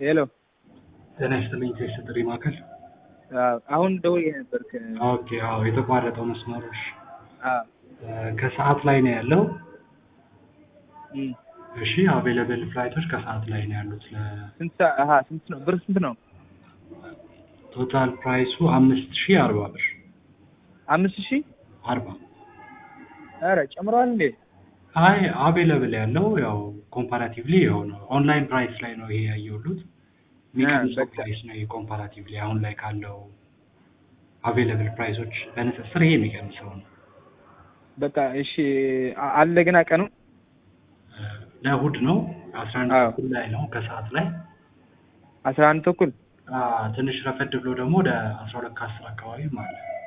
ሄሎ ጤና ይስጥልኝ ቴስት ጥሪ ማዕከል። አሁን ደውዬ ነበር። ከ- ኦኬ አዎ፣ የተቋረጠው መስመሮች አዎ፣ ከሰዓት ላይ ነው ያለው። እም። እሺ አቬለብል ፍላይቶች ከሰዓት ላይ ነው ያሉት። ስንት ሰ- አሀ ስንት ነው ብር ስንት ነው? ቶታል ፕራይሱ አምስት ሺህ አርባ ብር አምስት ሺህ አርባ ኧረ ጨምረዋል እንዴ? አይ አቬለብል ያለው ያው ኮምፓራቲቭሊ የሆነ ኦንላይን ፕራይስ ላይ ነው ይሄ ያየሁት። የሚቀንሰው በቃ። ፕራይስ ነው ይሄ ኮምፓራቲቭሊ አሁን ላይ ካለው አቬለብል ፕራይሶች በንጽጽር ይሄ የሚቀንሰው ነው። በቃ እሺ አ- አለ ገና ቀኑ እ፣ ለእሑድ ነው አስራ አንድ አዎ። ተኩል ላይ ነው ከሰዓት ላይ አስራ አንድ ተኩል አ፣ ትንሽ ረፈድ ብሎ ደግሞ ወደ አስራ ሁለት ከአስር አካባቢ ማለት ነው።